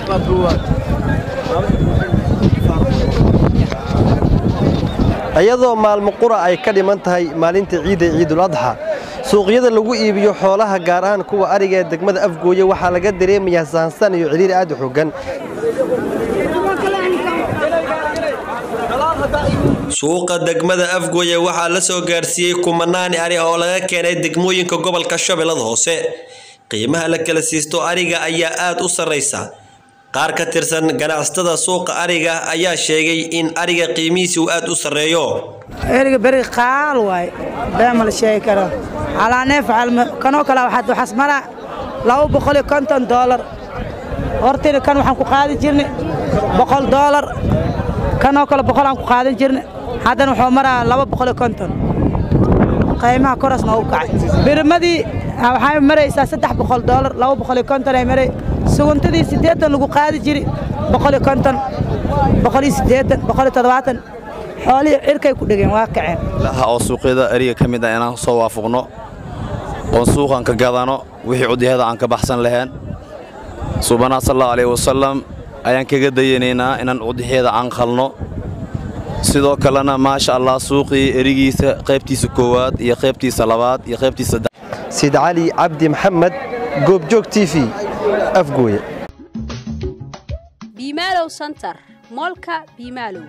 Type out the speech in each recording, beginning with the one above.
iyadoo maalmo qura ay ka dhiman tahay maalinta ciidda ciidul adxa suuqyada lagu iibiyo xoolaha gaar ahaan kuwa ariga ee degmada afgooye waxaa laga dareemayaa sahansaan iyo ciriir aad u xooggan suuqa degmada afgooye waxaa la soo gaarsiiyey kumanaani ari oo laga keenay degmooyinka gobolka shabeellada hoose qiimaha la kala siisto ariga ayaa aad u sarraysa qaar ka tirsan ganacsatada suuqa ariga ayaa sheegay in ariga qiimihiisi uu aad u sarreeyo eriga beri qaal waay been ma la sheegi karo calaa neef kanoo kale waxaad waxaas mara laba boqol iyo konton doolar hortina kan waxaan ku qaadi jirnay boqol doolar kanoo kale boqol aan ku qaadan jirnay haddana wuxuu maraa laba boqol iyo konton qiimaha koras noogu kacay birimadii waxay maraysaa saddex boqol doolar laba boqol iyo konton ay maray suguntadii siddeetan lagu qaadi jiri boqol iyo konton boqol iyo siddeetan boqol iyo toddobaatan xoolihii cirkay ku dhegeen waa kaceen laha oo suuqyada eriga ka mid ah inaan soo waafuqno oon suuqan ka gadano wixii cudyahada aan ka baxsan lahayn subanaa sallallahu alayhi wasallam ayaan kaga dayanaynaa inaan udixyada aan qalno sidoo kalena maasha allah suuqii erigiisa qaybtiisa koowaad iyo qaybtiisa labaad iyo qaybtiisa sid cali cabdi maxamed goobjoog t v afgooye biimaalow santar moolka biimaalow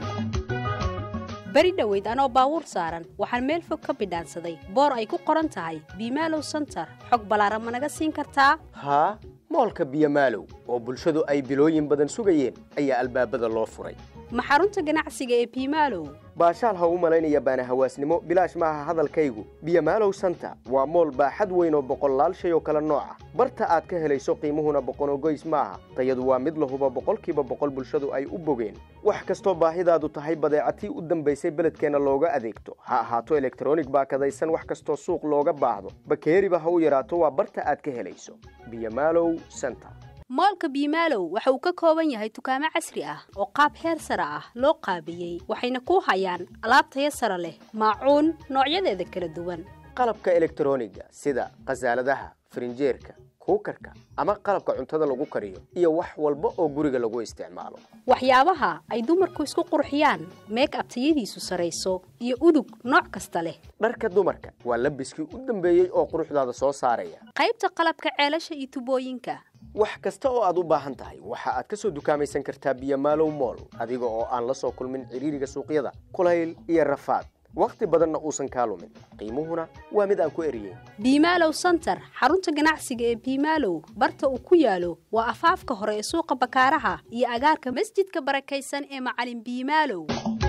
beri dhoweyd anoo baabuur saaran waxaan meel fog ka bidhaansaday boor ay ku qoran tahay biimaalow santar xog ballaaran ma naga siin kartaa haa moolka biyomaalow oo bulshadu ay bilooyin badan sugayeen ayaa albaabada loo furay ma xarunta ganacsiga ee biimaalow baashaal ha u malaynaya baana hawaasnimo bilaash maaha hadalkaygu biyomaalow santa waa mool baaxad weyn oo boqollaal shay oo kale nooca barta aad ka helayso qiimuhuna boqonogoys maaha tayadu waa mid lahuba boqolkiiba boqol bulshadu ay u bogeen wax kastoo baahidaadu tahay badeecatii u dambaysay beledkeenna looga adeegto ha ahaato elektronig baakadaysan wax kastoo suuq looga baahdo bakeeriba ha u yaraato waa barta aad ka helayso biyomaalow santa moolka biimaalow waxa uu ka kooban yahay dukaamo casri ah oo qaab heer sare ah loo qaabiyey waxayna ku hayaan alaab taya sare leh maacuun noocyadeeda kala duwan qalabka elektroniga sida khasaaladaha farinjeerka kuukarka ama qalabka cuntada lagu kariyo iyo wax walba oo guriga lagu isticmaalo waxyaabaha ay dumarku isku qurxiyaan meeg ab tayadiisu sarayso iyo udug nooc kasta leh dharka dumarka waa labiskii u dambeeyey oo quruxdaada soo saaraya qaybta qalabka ceelasha iyo tubooyinka wax kasta oo aad u baahan tahay waxa aad ka soo dukaamaysan kartaa biyomaalow mool adiga oo aan la soo kulmin ciriiriga suuqyada kulayl iyo rafaad wakhti badanna uusan kaa lumin qiimuhuna waa mid aan ku eriyeyn biimaalow santar xarunta ganacsiga ee biimaalow barta uu ku yaalo waa afaafka hore ee suuqa bakaaraha iyo agaarka masjidka barakaysan ee macalin biimaalow